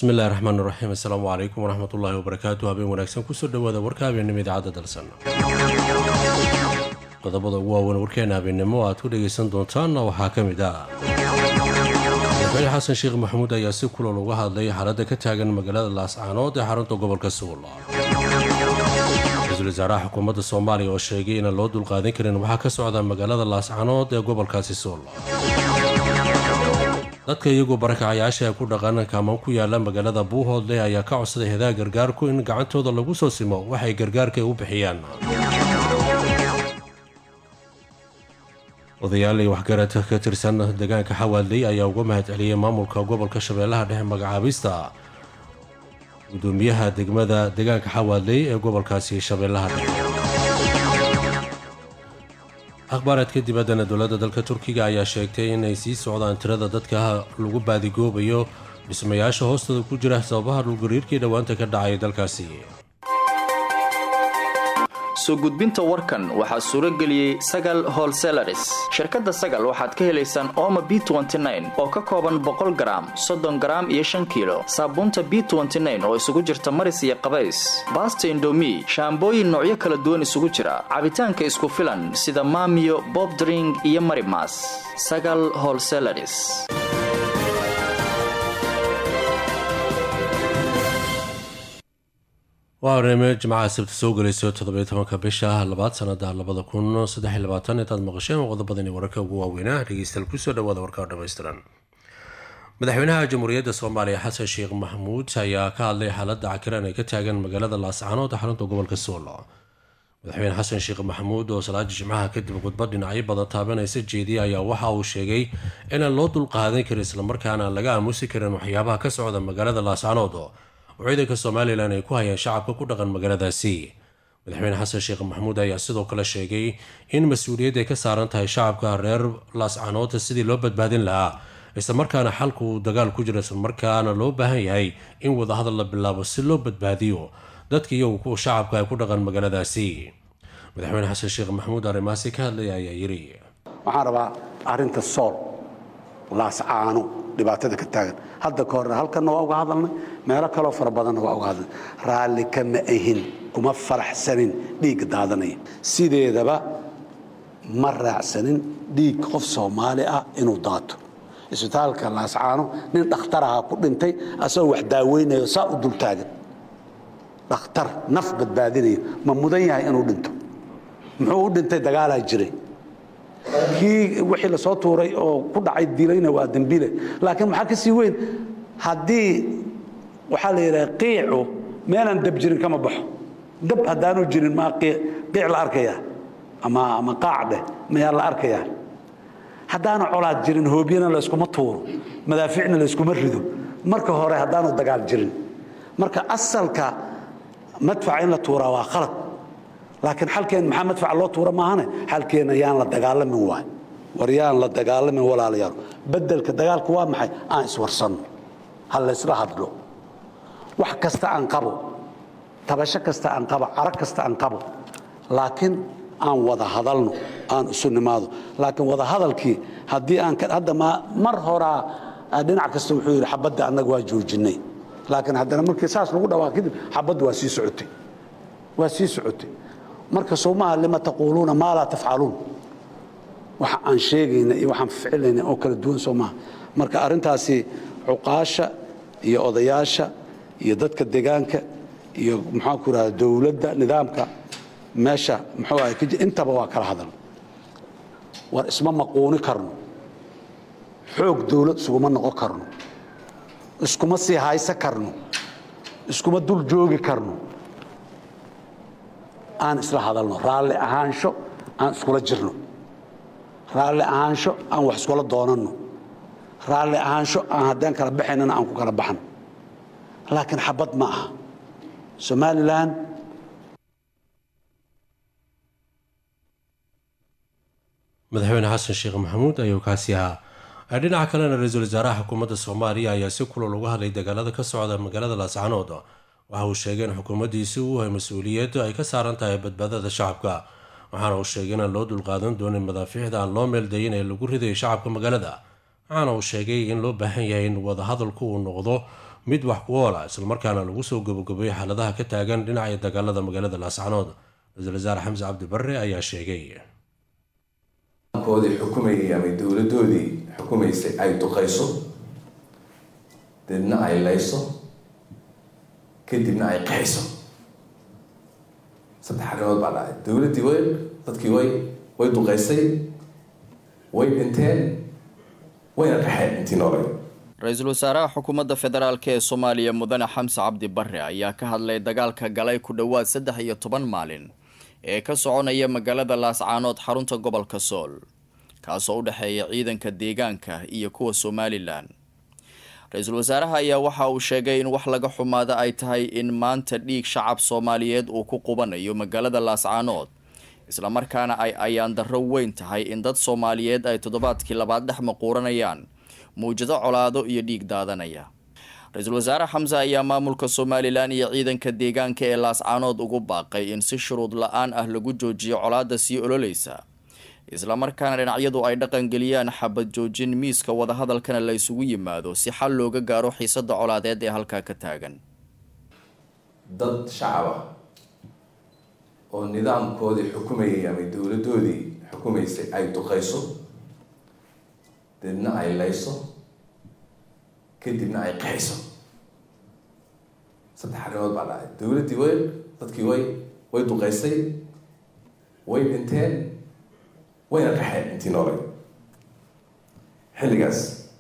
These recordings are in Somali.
bismillahi raxmaan raxiim assalaamu calaykum waraxmatullaahi wabarakaatu habeen wanaagsan kusoo dhawaada warka habeennimo idaacadda dalsan qodobada ugu waaweyn warkeena habeennimo aad ku dhagaysan doontaanna waxaa ka mid ah madaxweyne xasan sheekh maxamuud ayaa si kulal uga hadlay xaaladda ka taagan magaalada laascaanood ee xarunta gobolka suul ra-iisul wasaaraha xukuumadda soomaaliya oo sheegay inaan loo dulqaadan karin waxaa ka socda magaalada laascaanood ee gobolkaasi suul dadka iyagoo barakacayaasha ku dhaqan kaamaan ku yaala magaalada buuhoodle ayaa ka codsaday hedaha gargaarku in gacantooda lagu soo simo waxay gargaarka u bixiyaan odayaal iyo waxgarad ka tirsan deegaanka xawaadley ayaa uga mahad celiyay maamulka gobolka shabeellaha dhexe magacaabista gudoomiyaha degmada deegaanka xawaadley ee gobolkaasi shabeellaha dhexe akhbaaraadka dibaddana dowladda dalka turkiga ayaa sheegtay inay sii socdaan tirada dadka lagu baadigoobayo dhismayaasha hoostooda ku jira sababaha dhulgariirkii dhowaanta ka dhacay dalkaasi soo gudbinta warkan waxaa suuro geliyey sagal holselaris shirkadda sagal waxaad ka helaysaan ooma b oo ka kooban boqol garaam soddon garaam iyo shan kiilo saabuunta b oo isugu jirta maris iyo qabays baasta indomi shaambooyin noocyo kala duwan isugu jira cabitaanka isku filan sida maamiyo bobdring iyo marimas sagal holselaris waa horeeme jimcaha sabti soo gelayso toddobiyo tobanka bisha labaad sanada labada kun saddexiy labaatan intaad maqasheen qodobadani wararka ugu waaweynaa dhegeystayaal kusoo dhawaada warka dhammaystiran madaxweynaha jamhuuriyadda soomaaliya xasan sheekh maxamuud ayaa ka hadlay xaaladda cakiran ay ka taagan magaalada laascaanood ee xarunta gobolka suul madaxweyne xasan sheekh maxamuud oo salaada jimcaha kadib khudbad dhinacyo badan taabanaysa jeediya ayaa waxa uu sheegay inaan loo dulqaadan karin islamarkaana aan laga aamusi karin waxyaabaha ka socda magaalada laascaanood oo ciidanka somalilan ay ku hayaan shacabka ku dhaqan magaaladaasi madaxweyne xasan sheekh maxamuud ayaa sidoo kale sheegay in mas-uuliyad ay ka saaran tahay shacabka reer laascaanoodta sidii loo badbaadin lahaa islamarkaana xalka uu dagaal ku jira islamarkaana loo baahan yahay in wadahadal la bilaabo si loo badbaadiyo dadka iyagu kuwa shacabka ay ku dhaqan magaaladaasi madaxweyne xasan sheekh maxamuud arrimahaasi ka hadlaya ayaa yiri waxaan rabaa arrinta sool laascaano dhibaatada ka taagan hadda ka horre halkanna waa uga hadalnay meelo kaloo fara badanna waa uga hadalnay raalli kama ahin kuma faraxsanin dhiigga daadanaya sideedaba ma raacsanin dhiig qof soomaali ah inuu daato isbitaalka laascaano nin dhakhtaraha ku dhintay asagoo wax daaweynayo saa u dultaagan dhakhtar naf badbaadinayo ma mudan yahay inuu dhinto muxuu u dhintay dagaalaa jiray kii wixii lasoo tuuray oo ku dhacay dilayna waa dembile laakiin maxaa ka sii weyn haddii waxaa la yidhaha qiicu meelaan dab jirin kama baxo dab haddaanu jirin maa qiic la arkayaa ama ama qaac dheh mayaa la arkayaa haddaanu colaad jirin hoobyana layskuma tuuro madaaficna layskuma rido marka hore haddaanu dagaal jirin marka asalka madfaca in la tuuraa waa khalad laakiin xalkeen maxaa madfaca loo tuura maahane xalkeenna yaan la dagaalamin waay war yaan la dagaalamin walaalayaal bedelka dagaalku waa maxay aan iswarsanno ha laysla hadlo wax kasta aan qabo tabasho kasta aan qabo caro kasta aan qabo laakiin aan wada hadalno aan isu nimaado laakiin wada hadalkii haddii aan hadda mar horaa dhinac kasta wuxuu yidhi xabadda annaga waa joojinnay laakiin haddana markii saas lagu dhawaa kadib xabaddu waa sii socotay waa sii socotay marka soomaha lima taquuluuna maa laa tafcaluun waxa aan sheegayna iyo waxaan ficilayna oo kala duwan soo maaha marka arrintaasi cuqaasha iyo odayaasha iyo dadka deegaanka iyo maxaan ku rahda dowladda nidaamka meesha muxuu ahay intaba waa kala hadal war isma maquuni karno xoog dowlad isuguma noqon karno iskuma sii haysa karno iskuma dul joogi karno aan isla hadalno raalli ahaansho aan iskula jirno raalli ahaansho aan wax iskula doonanno raalli ahaansho aan haddaan kala baxaynana aan ku kala baxno laakiin xabad ma aha somalilan madaxweyne xasan sheekh maxamuud ayuu kaasi ahaa dhinaca kalena ra-iisul wasaaraha xukuumadda soomaaliya ayaa si kulal uga hadlay dagaalada ka socda magaalada laascaanood waxa uu sheegay in xukuumaddiisi uu hay mas-uuliyad ay ka saaran tahay badbaadada shacabka waxaana uu sheegay inaan loo dulqaadan doonin madaafiicda aan loo meeldayin ee lagu ridayo shacabka magaalada waxaana uu sheegay in loo baahan yahay in wadahadalku uu noqdo mid wax ku oola islamarkaana lagu soo gabagabeeyey xaaladaha ka taagan dhinaca dagaalada magaalada laascanood ra-iisul wasaare xamse cabdi barre ayaa sheegay koodii xukumayay ama dowladoodii xukumaysay ay duqayso deedna ay layso kadibna ay qaxayso saddex arrimood baa dhacay dowladdii way dadkii way way duqaysay way dhinteen wayna qaxeen intii noolay ra-iisul wasaaraha xukuumadda federaalk ee soomaaliya mudane xamse cabdi barre ayaa ka hadlay dagaalka galay ku dhowaad saddex iyo toban maalin ee ka soconaya magaalada laascaanood xarunta gobolka sool kaasoo u dhexeeya ciidanka deegaanka iyo kuwa somalilan ra-iisul wasaaraha ayaa waxa uu sheegay in wax laga xumaada ay tahay in maanta dhiig shacab soomaaliyeed uu ku qubanayo magaalada laascaanood islamarkaana ay ayaan darro weyn tahay in dad soomaaliyeed ay toddobaadkii labaad dhex maquuranayaan muwjado colaado iyo dhiig daadanaya ra-iisul wasaare xamse ayaa maamulka somalilan iyo ciidanka deegaanka ee laascaanood ugu baaqay in si shuruud la-aan ah lagu joojiyo colaada sii ololeysa islamarkaana dhinacyadu ay dhaqangeliyaan xabad joojin miiska wadahadalkana la isugu yimaado si xal looga gaaro xiisada colaadeed ee halkaa ka taagan dad shacab ah oo nidaamkoodii xukumayay ama dowladoodii xukumaysay ay duqayso deedna ay layso kadibna ay qaxayso saddex arrimood baa dhacay dowladdii way dadkii way way duqaysay way dhinteen wayna qaxeen intii noolay xilligaas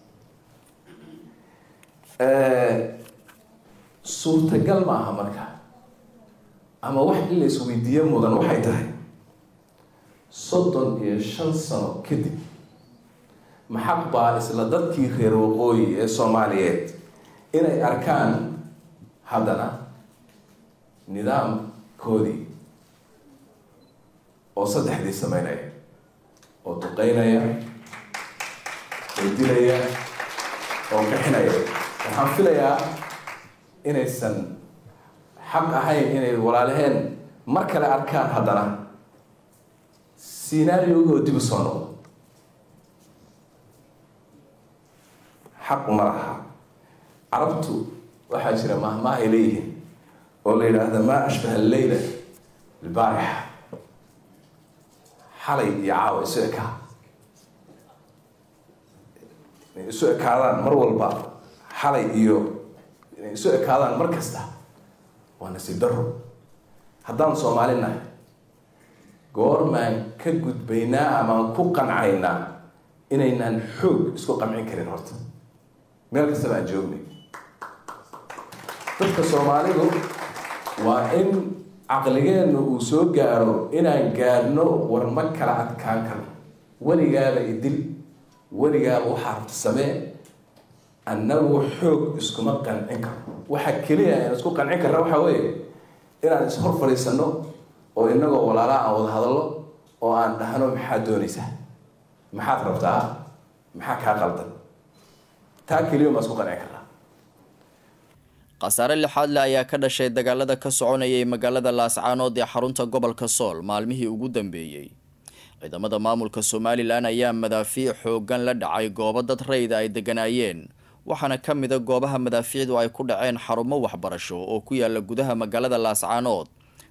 suurtagal ma aha marka ama wax in la isweydiiyo mudan waxay tahay soddon iyo shan sano kadib maxaq baa isla dadkii reer waqooyi ee soomaaliyeed inay arkaan haddana nidaamkoodii oo saddexdii sameynaya oo duqeynaya oo dilaya oo qixinaya waxaan filayaa inaysan xaq ahayn inay walaalaheen mar kale arkaan haddana sinaariogi oo dib u soo noqdo xaq ma laha carabtu waxaa jira mahmaah ay leeyihiin oo la yidhaahda maa ashbaha alleyla bilbaarixa xalay iyo caawa isu ekaa inay isu ekaadaan mar walba xalay iyo inay isu ekaadaan mar kasta waa nasiib daro haddaan soomaali nahay goormaan ka gudbaynaa amaan ku qancaynaa inaynaan xoog isku qamcin karin horta meel kastaba aan joognay dadka soomaalidu waa in caqligeennu uu soo gaaro inaan gaadhno war ma kala adkaan karno weligaaba idil weligaaba waxaa rabta samee annagu xoog iskuma qancin karno waxa keliya aan isku qancin karna waxaa weeye inaan ishor fadhiisano oo inagoo walaalaa aan wada hadallo oo aan dhahno maxaad doonaysaa maxaad rabtaa maxaa kaa qaldan taa keliya maa isku qancin karnaa khasaare lixaad le ayaa ka dhashay dagaalada ka soconayay magaalada laascaanood ee xarunta gobolka sool maalmihii ugu dambeeyey ciidamada maamulka somalilan ayaa madaafiic xoogan la dhacay goobo dad rayda ay deganaayeen waxaana ka mida goobaha madaafiicdu ay ku dhaceen xarumo waxbarasho oo ku yaala gudaha magaalada laascaanood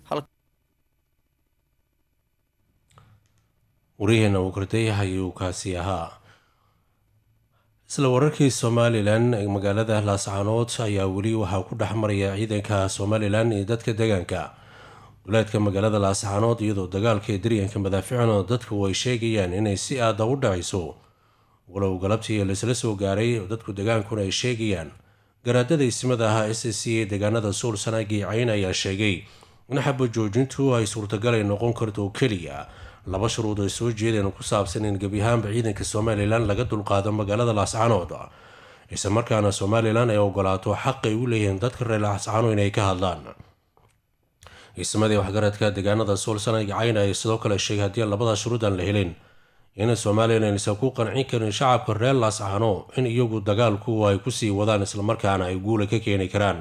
waryaheena uu kortay ayuu kaasi ahaa isla wararkii somalilan magaalada laascaanood ayaa weli waxaa ku dhex maraya ciidanka somalilan iyo dadka deegaanka duleedka magaalada laascaanood iyadoo dagaalka daryanka madaaficna dadku ay sheegayaan inay si aada u dhacayso walow galabtii laisla soo gaaray dadku degaankuna ay sheegayaan garaadada ismada ahaa s c ee deegaanada suul sanaagii cayn ayaa sheegay in xaba joojintu ay suurtagalay noqon karto keliya laba shuruud ay soo jeedeen ku saabsan in gebi ahaanba ciidanka somalilan laga dulqaado magaalada laascaanood isla markaana somalilan ay ogolaato xaq ay u leeyihiin dadka reer laascaano inay ka hadlaan ismadii waxgaradka deegaanada suul sanaagii cayn ay sidoo kale sheegay haddii labada shuruud aan la helin in somalilan aysan ku qancin karin shacabka reer laascaano in iyagu dagaalku ay kusii wadaan islamarkaana ay guula ka keeni karaan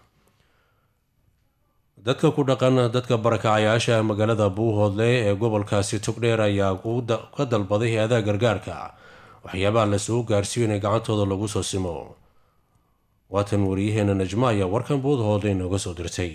dadka ku dhaqan dadka barakacayaasha magaalada buuhoodle ee gobolkaasi togdheer ayaa ka dalbaday hay-adaha gargaarka waxyaabaha lasoo gaarsiiyo inay gacantooda lagu soo simo waatan wariyaheena najmo ayaa warkan buudhooda inooga soo dirtay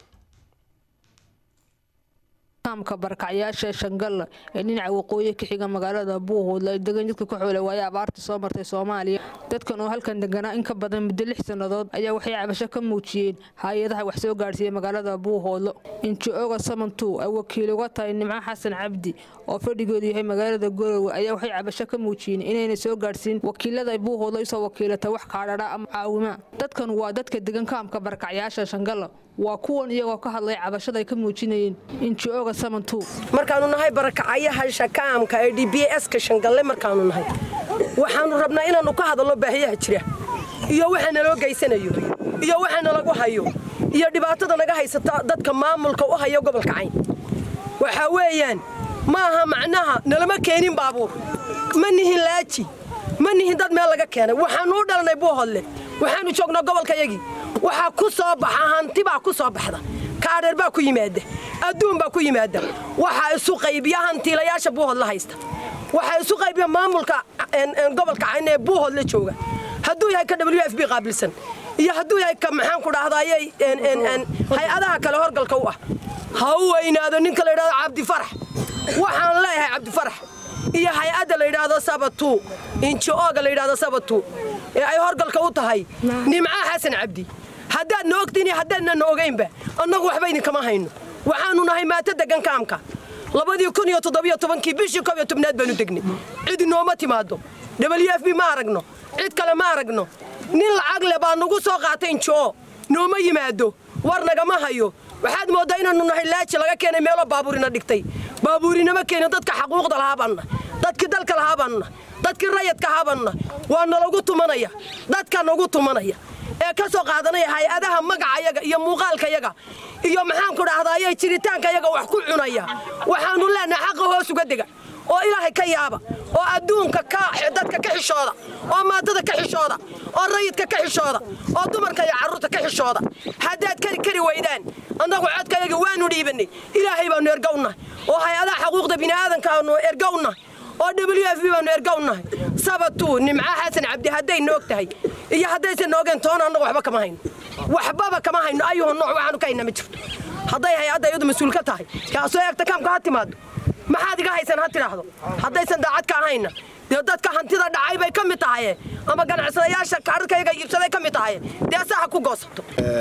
kaamka barakacyaasha shangalla ee dhinaca waqooyi ka xiga magaalada buuhoodla ay degan jidka ku xoolay waaye abaartii soo martay soomaaliya dadkan oo halkan deganaa in ka badan muddo lix sannadood ayaa waxay cabasho ka muujiyeen hay-adaha wax soo gaadhsiiya magaalada buuhoodlo inji-oga samantu ay wakiil uga tahay nimco xasan cabdi oo fadhigoodu yahay magaalada gorowe ayaa waxay cabasho ka muujiyeen inayna soo gaadhsiin wakiilada buuhoodlo isoo wakiilata wax kaadhadha ama caawima dadkan waa dadka degan kaamka barakacyaasha shangalla waa kuwan iyagoo ka hadlay cabashada ay ka muujinayeen inji-oga samantu markaanu nahay barakacayaha shakaamka ee d b ska shangalle markaanu nahay waxaanu rabnaa inaannu ka hadalno baahiyaha jira iyo waxa naloo geysanayo iyo waxa nalagu hayo iyo dhibaatada naga haysata dadka maamulka u haya gobolka cayn waxaa weeyaan ma aha macnaha nalama keenin baabuur ma nihin laaji ma nihin dad meel laga keenay waxaannu u dhalnay buuhodle waxaannu joognaa gobolkayagii waxaa ku soo baxa hanti baa ku soo baxda kaadheer baa ku yimaada adduun baa ku yimaada waxaa isu qaybiya hantiilayaasha buuhod la haysta waxaa isu qaybiya maamulka gobolka cayn ee buuhod la jooga hadduu yahay ka w f b qaabilsan iyo hadduu yahay ka maxaan ku dhahdaayey hay-adaha kale horgalka u ah ha u weynaado ninka la yidhahdo cabdifarax waxaan leeyahay cabdifarax iyo hay-adda la yidhaahdo sabatu inji-ooga la yidhahdo sabatu ee ay horgalka u tahay nimca xasan cabdi haddaad na ogtiin iyo haddaadna na ogaynba annagu waxba idinkama hayno waxaannu nahay maato degan kaamka labadii kun iyo toddobiyo tobankii bishii koob iyo tobnaad baanu degnay cid inooma timaado w f b ma aragno cid kale ma aragno nin lacag le baa nagu ssoo qaatay injo nooma yimaado war nagama hayo waxaad mooddaa inaannu nahay laaji laga keenay meeloo baabuurina dhigtay baabuurinama keenin dadka xaquuqda lahaabanna dadkii dalka lahaabanna dadkii rayadka ahaabanna waa nalagu tumanaya dadka nagu tumanaya ee ka soo qaadanaya hay-adaha magacayaga iyo muuqaalkayaga iyo maxaanku dhahdaayey jiritaankayaga wax ku cunaya waxaannu leenahay xaqa hoos uga dega oo ilaahay ka yaaba oo adduunka dadka ka xishooda oo maatada ka xishooda oo rayidka ka xishooda oo dumarka iyo carruurta ka xishooda haddaad kari kari weydaan annagu codkayaga waannu dhiibannay ilaahay baannu ergownahay oo hay-adaha xaquuqda bini'aadankaannu ergownahay oo w f b baannu ergownahay sabatu nimca xasan cabdi hadday noog tahay iyo haddaysan noogeen toona annagu waxba kama hayno waxbaba kama hayno ayuhu nooc waxaanu ka hayna ma jirto hadday hay-adda iyadu mas-uul ka tahay kaasoo eegta kaamka ha timaado maxaad iga haysan ha tidhaahdo haddaysan daacad ka ahayna dee dadka hantida dhacay bay ka mid tahaye ama ganacsadayaasha kaararkayaga iibsaday ka mid tahaye dee se ha ku goosato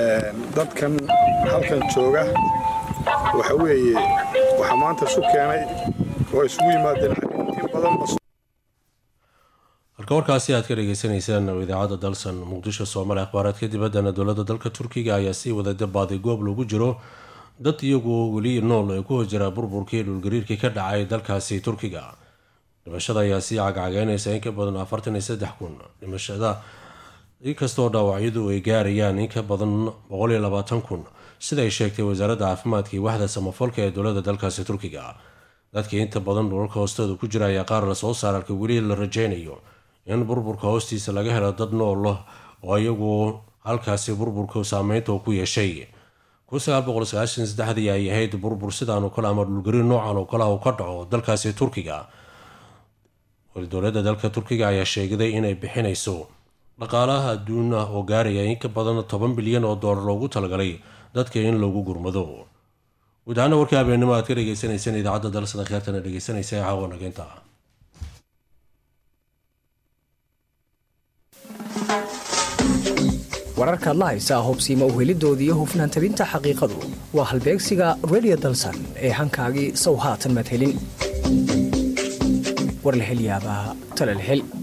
dadkan halkan jooga waxa weeye waxaa maanta isu keenay oo isugu yimaadeen intii badanba halka warkaasi aad ka dhegeysaneysaan oo idaacadda dalsan muqdisho soomaaliya akhbaaraadka dibaddana dowladda dalka turkiga ayaa sii wada dabaaday goob lagu jiro dad iyagoo weli nool ee ku hojira burburkii dhulgariirkii ka dhacay dalkaasi turkiga dhimashada ayaa sii cagcageynaysa in ka badan afartan iyo saddex kun dhimashada inkastoo dhaawacyadu ay gaarayaan in ka badan boqol iyo labaatan kun sida ay sheegtay wasaaradda caafimaadka iyo waxda samafalka ee dowladda dalkaasi turkiga dadkii inta badan dhulalka hoostooda ku jira ayaa qaar lasoo saar halka weli la rajaynayo in burburka hoostiisa laga helo dad nool oo iyagu halkaasi burburka saameynta ku yeeshay kunsagaalboqolsagaashansaddexdii ay ahayd burbur sidaan oo kale ama dhulgariir noocan oo kale u ka dhaco dalkaasi turkiga dowladda dalka turkiga ayaa sheegday inay bixinayso dhaqaalaha adduuna oo gaaraya in ka badan toban bilyan oo doolar loogu talagalay dadka in lagu gurmado guud ahaana warkii habeennimo aad ka dhegeysaneyseen idaacadda dalsana kheertana dhegeysanaysa ee caawa nageynta wararkaad la haysaa hubsiima uhelidoodii hufnaan tabinta xaqiiqadu waa halbeegsiga redio dalsan ee hankaagii sow haatan maad helin war la hel yaabaa tale la hel